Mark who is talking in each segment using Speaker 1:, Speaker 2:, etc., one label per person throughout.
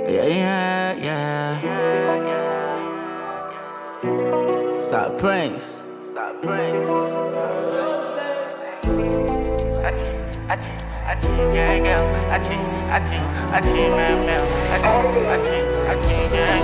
Speaker 1: Yeah, yeah, yeah. Stop Prince. Stop Prince. Achi, achi, achi, yeah, yeah. Achi, achi, achi, man, man. Achi, achi, achi, yeah,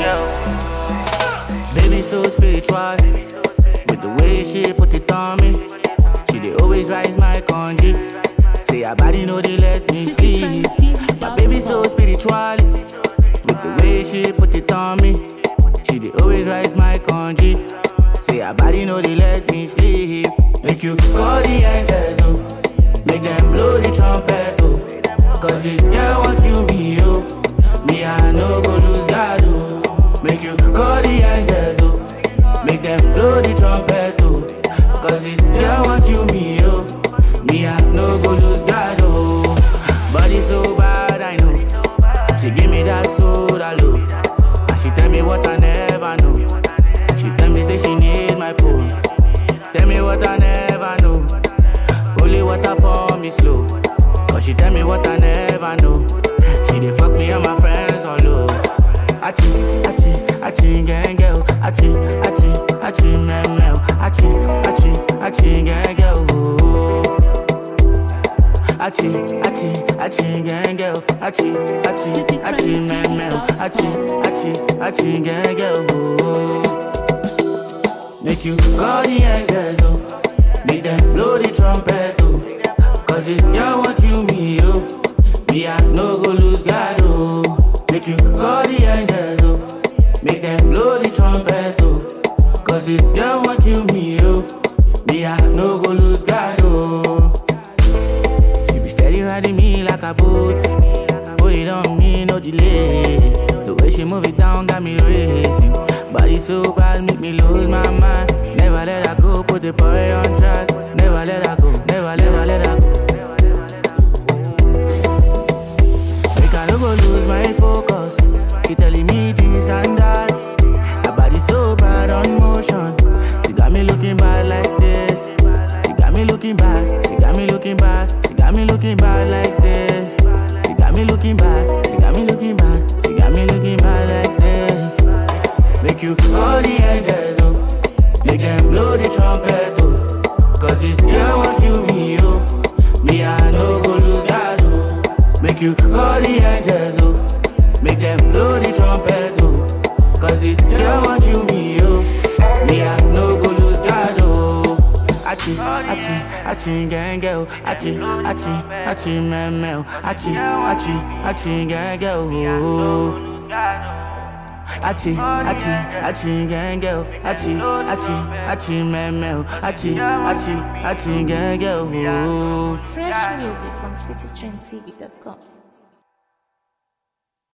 Speaker 1: yeah. Baby so spiritual, with the way she put it on me. She dey always rise my congee. Say her body know they let me sleep. My baby so spiritual, with the way she put it on me. She dey always rise my congee. Say her body know they let me sleep. Make you call the angels, oh. Make them blow the trumpet, oh. Cause this girl want kill me, oh. Me, I no go lose God, oh. Make you call the angels, oh. Make them blow the trumpet, oh. Cause this girl want kill me, oh. Me, I no go lose God, oh. Body so bad, I know. She give me that soda love. And she tell me what I never know. She tell me say she need my pull. Tell me what I never know. Holy water pour me slow. Cause she tell me what I never know. She dey fuck me and my friends all low. Achi, achi, achi, gang girl. Achi, achi, achi, man, man. Achi, achi, achi, gang girl. Oh. Achi, achi, achi, gang girl. Achi, achi,
Speaker 2: City
Speaker 1: achi,
Speaker 2: Trend
Speaker 1: man, man.
Speaker 2: TV.
Speaker 1: Achi, achi, achi, gang girl. Oh. Make you call the angels, oh. Make them blow the trumpet, oh. Cause this girl want kill me, oh. Me, I no go lose God, oh. Make you call the angels, oh. Make them blow the trumpet, oh. Cause this girl want kill me, oh. Me, I no go lose God, oh. She be steady riding me like a boat. Put it on me, no delay. The way she move it down got me racing. Body so bad, make me lose my mind. Never let her go, put the boy on track. Never let her go, never, never let her go. Make I no go lose my focus. She telling me this and that. Her body so bad on motion. She got me looking bad like this. She got me looking bad. She got me looking bad. She got me looking bad like this. She got me looking bad. She got me looking bad. She got me looking bad like this. Make you call the angels, oh. Make them blow the trumpet, oh. Cause this girl want kill me, oh. Me, I no go lose God, oh. Make you call the angels, oh. Make them blow the trumpet, oh. Cause this girl want kill me, oh. Me, I no go lose God, oh. Achi, achi, achi, gang, girl. Achi, achi, achi, man, man. Achi, achi, achi, gang, girl. Oh. Achi, achi, achi, gang, girl. Achi, achi, achi, man, man. Achi, achi, achi, gang, girl. Oh.
Speaker 2: Fresh music from citytrendtv.com.